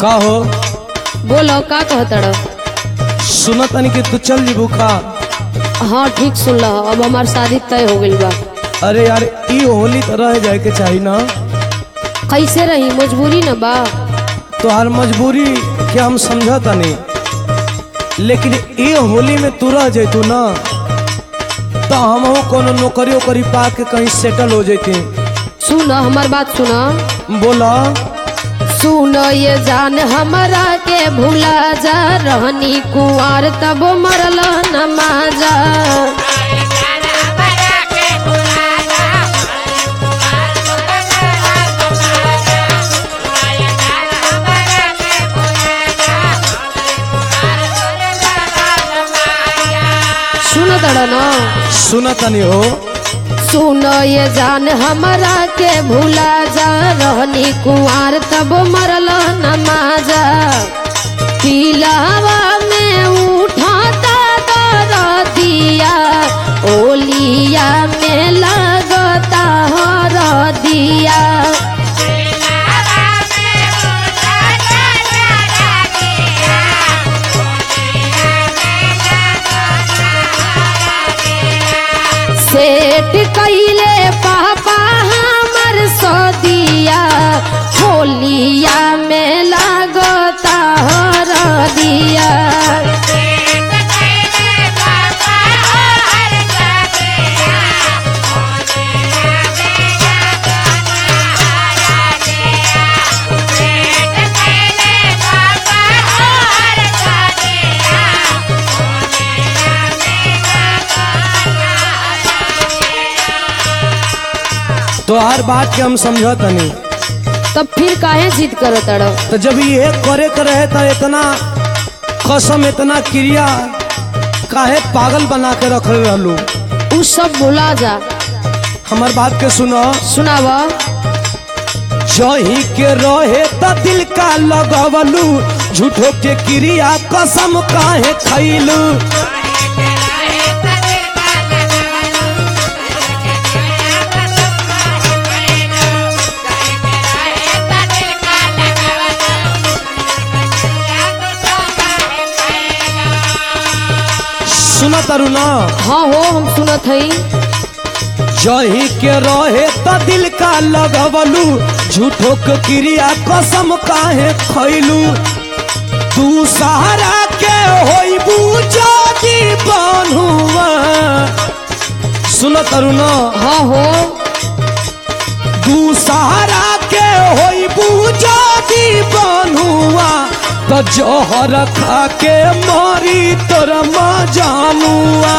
का हो बोलो का कहतड़ सुना तनी कि तू चल जीबू का हाँ ठीक सुन लो अब हमार शादी तय हो गई बा अरे यार ई होली तो रह जाए के चाहिए ना कैसे रही मजबूरी न बा तोहार मजबूरी के हम समझा तनी लेकिन ई होली में तू रह जैतू ना तो हम कोनो नौकरी ओकरी पा के कहीं सेटल हो जैती सुन हमार बात सुना बोला सुन ये जान हमरा के भूला जा रहनी कुंवर तब मरल नमाजा सुन तड़ ना सुना तनी हो सुन ये जान हमरा के भूला जा रहनी कुंवर तब मरल नमाजा पिलावा में उठाता दरदिया ओलिया में लगता हरदिया सेठ कैले पापा हमर सदिया होलिया में लगता हरदिया तोहार बात के हम समझा तनी तब फिर काहे जिद करो तड़ो तो जब ये करे के रहे तो इतना कसम इतना क्रिया काहे पागल बना के रख रहलू उ सब भुला जा हमार बात के सुनो सुनाव जही के रहे त दिल का लगवलू झूठो के क्रिया कसम काहे खैलू सुना तारू ना हाँ हो हम सुनत हई जही के रहे त दिल का लगवलू झूठो के क्रिया कसम काहे खैलू तू सहारा के होइबू जादी बनुआ सुन तारू ना हाँ हो तू सहारा के होइबू जादी बनुआ तो जहर खा के मारी तोरा मा जानुआ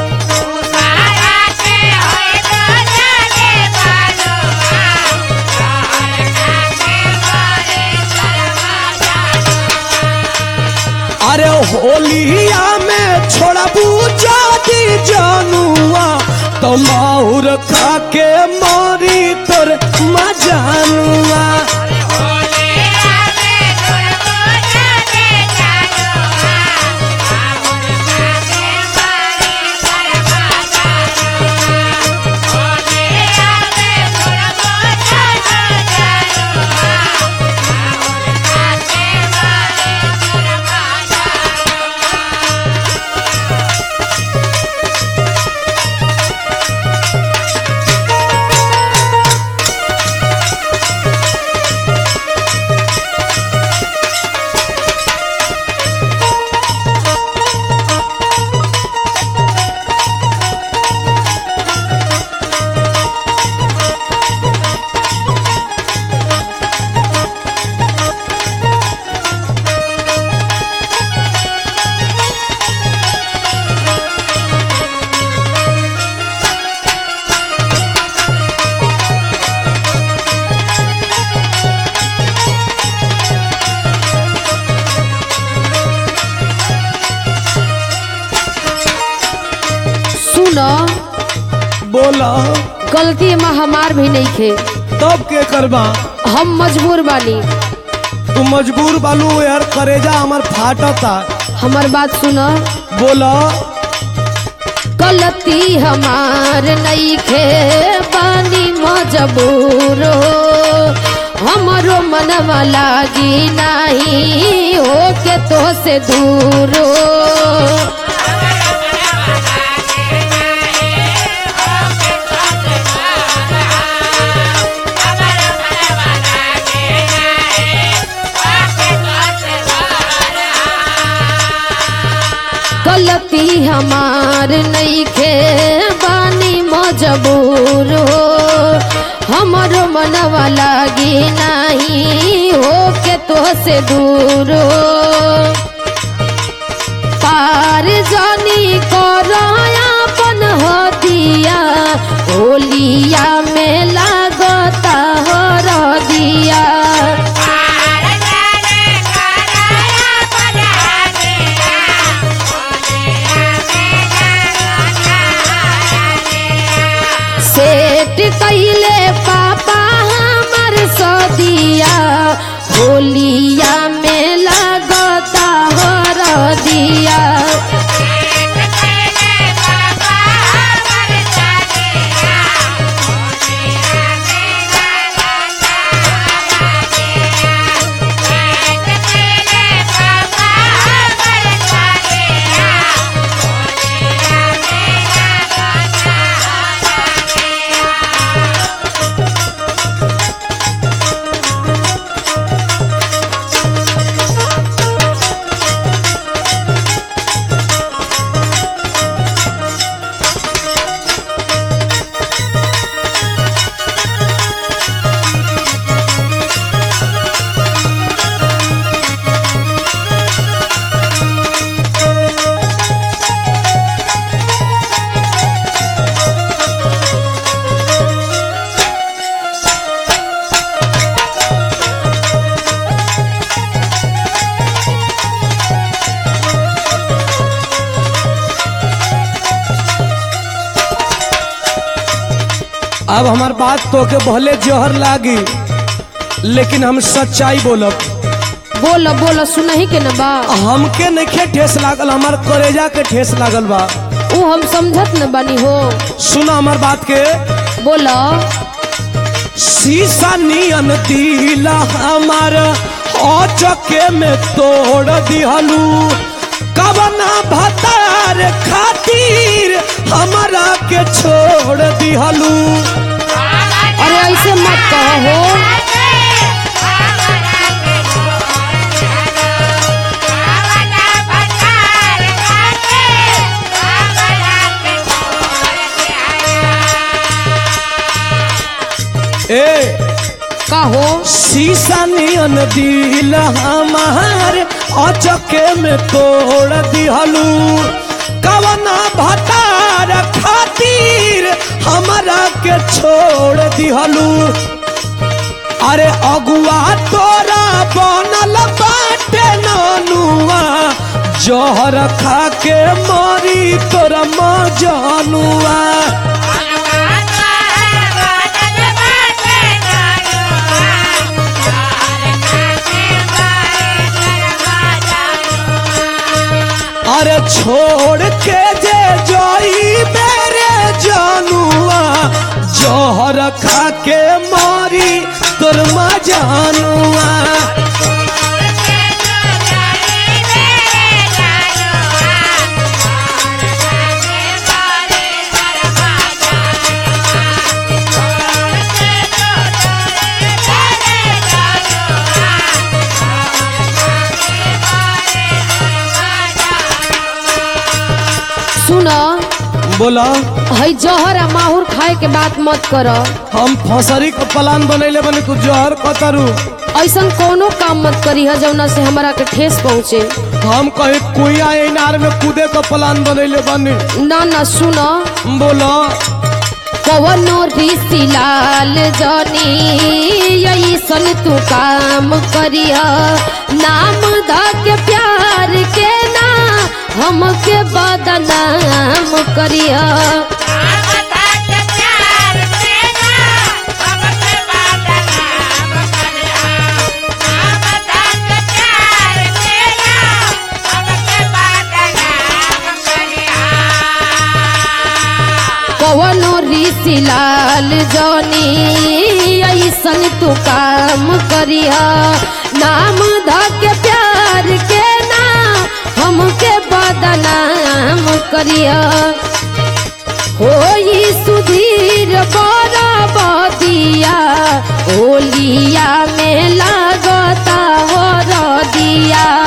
अरे होलिया में छोड़बू जादी जानुआ तो माहुर खा के मारी तोर मजानुआ सुन बोला गलती में हमार भी नहीं खे तब के करबा हम मजबूर बानी तू मजबूर बालू यार करेजा हमर फाटता हमार बात सुन बोला गलती हमार नहीं खे बानी मजबूर हो हमरो मनवा लागी नाही हो के तो से दूर हो गलती हमार नईखे बानी मजबूर हो हमरो मनवा लागी नाही हो के तो से दूर हो पार जानी करायापन हो दिया होलिया में लागता हो दिया सेठ कैले पापा हमर सदिया होलिया में लगता हो दिया अब हमार बात तो के भले जहर लागी लेकिन हम सच्चाई बोलब बोलो बोलो सुनही के न बा हमके नइखे ठेस लागल हमार करेजा के ठेस लागल बा ऊ हम समझत न बनी हो सुना हमार बात के बोलो शीशा नियन दिला हमार औचके में तोड़ दिहलू कवना भतार खातिर हमारा के छोड़ दिहलू अरे ऐसे मत कहो हो ए कहो शीशा नियन दिल हमार अचके में तोड़ दिहलू कवना भतार खातिर हमरा के छोड़ दिहलू अरे अगुआ तोरा बनल बाटे नानुआ जहर खा के मरी तोरा मजनुआ अरे छोड़ के जे जोई मेरे जानुआ जहर खा के मारी तोर जानुआ सुनो बोला हई जहर आ माहुर खाए के बात मत कर हम फसरी का प्लान बनैले बने कुछ जहर कतरू ऐसन कोनो काम मत करी है जौना से हमरा के ठेस पहुँचे हम कहीं कुइया इनार में कूदे का प्लान बनैले बने ना ना सुनो बोला कवनो ऋषि लाल जनी ऐसन तू काम करिया नाम ध के प्यार के ना हमके बदनाम करिया कवनो ऋषि लाल जनी ऐसन तू काम करिया नाम धके प्यार के ना हमके बदनाम करिया होई सुधीर बड़ा बदिया होलिया में लागता हो रदिया